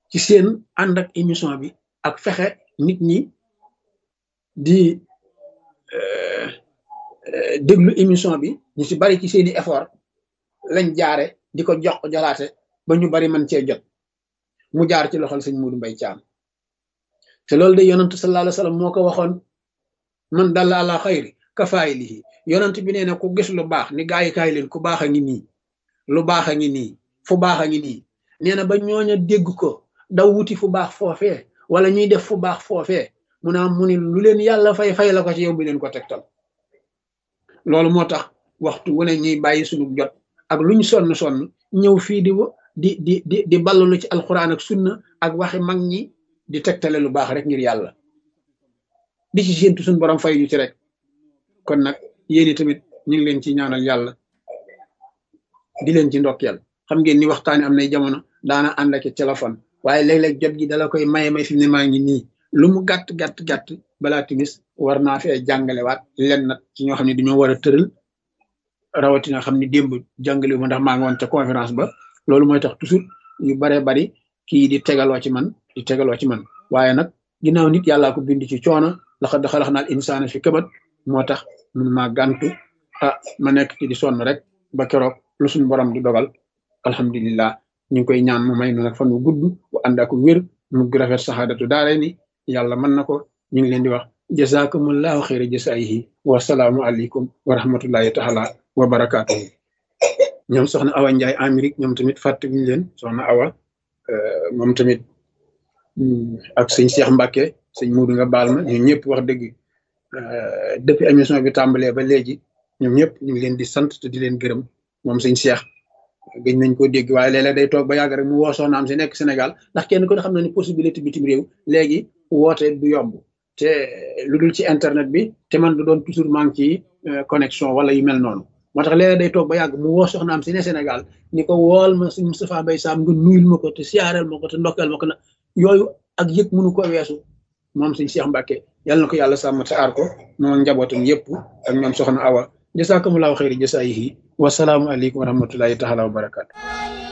ci seen ànd ak émission bi ak fexe nit ñi di déglu émission bi ñu ci bari ci seeni effort lañ jaare di ko jox jolaate ba ñu bari man cee jot mu jaar ci loxol sëñ Muudu Mbay Caam te loolu de yonent sallallahu alayhi wa sallam moo ko waxoon man dalla ala xayri kafaayilihi yonent bi nee na ku gis lu baax ni gaa yi kaay leen ku baax a ngi nii lu baax a ngi nii fu baax a ngi nii nee na ba ñooña dégg ko daw wuti fu baax foofee wala ñuy def fu baax foofee mu naa mu ni lu leen yàlla fay fay la ko ci yow bi leen ko tegtal loolu moo tax waxtu wu ne ñuy bàyyi suñu jot ak luñ sonn sonn ñëw fii di di di di di ballalu ci alxuraan ak sunna ak waxi mag ñi di tegtale lu baax rek ngir yàlla di ci séentu suñu borom fay ñu ci rek kon nag yéen tamit ñu ngi leen ci ñaanal yàlla di leen ci ndokkeel xam ngeen ni waxtaani am nay jamono daana ànd ak téléphone waaye léeg-léeg jot gi dala koy maye may fi mu ne maa ngi nii lu mu gàtt gàtt gàtt balaa timis war naa fee jàngalewaat len nag ci ñoo xam ne dañoo war a tëral rawatina xam ni démb jàngale ma ndax maa ngi woon ca conférence ba loolu mooy tax toujours yu baree bari kii di tegaloo ci man di tegaloo ci man waaye nag ginnaaw nit yàllaa ko bind ci coono laqad xalaqnal insaana fi kabat moo tax mun maa gàntu ah ma nekk ci di sonn rek ba keroog lu suñu borom di dogal alhamdulillah ñu ngi koy ñaan mu may nu nag fan wu gudd bu ànd ak wér mu rafet saxaadatu daare ni yàlla mën na ko ñu ngi leen di wax jazakumullahu xayra jasaayihi wasalaamu aleykum wa rahmatullahi taala wa barakaatuhu ñoom soxna awa njaay amérique ñoom tamit fàttewuñu leen soxna awa moom tamit ak sëñ Cheikh Mbacke sëñ Muudu nga baal ma ñun ñëpp wax dëgg depuis émission bi tàmbalee ba léegi ñoom ñëpp ñu ngi leen di sant te di leen gërëm moom sëñ Cheikh gëj nañ ko dégg waaye léeg-léeg day toog ba yàgg rek mu woo soxnaam si nekk Sénégal ndax kenn ko xam na ni possibilité bitim réew léegi woote du yomb te lu dul ci internet bi te man du doon toujours maa ngi ci connexion wala yu mel noonu moo tax léeg-léeg day toog ba yàgg mu woo soxnaam si ne Sénégal ni ko wool ma si Moustapha Mbaye Sam nga nuyul ma ko te siyaareel ma ko te ndokkeel ma ko na yooyu ak yëg mënu ko weesu moom sëñ Cheikh Mbacke yàlla na ko yàlla sàmm te aar ko moom njabootam yëpp ak ñoom soxna Awa jasakumullahu xayri jasaayihi wasalaamu aleykum wa rahmatullahi taala wa barakatu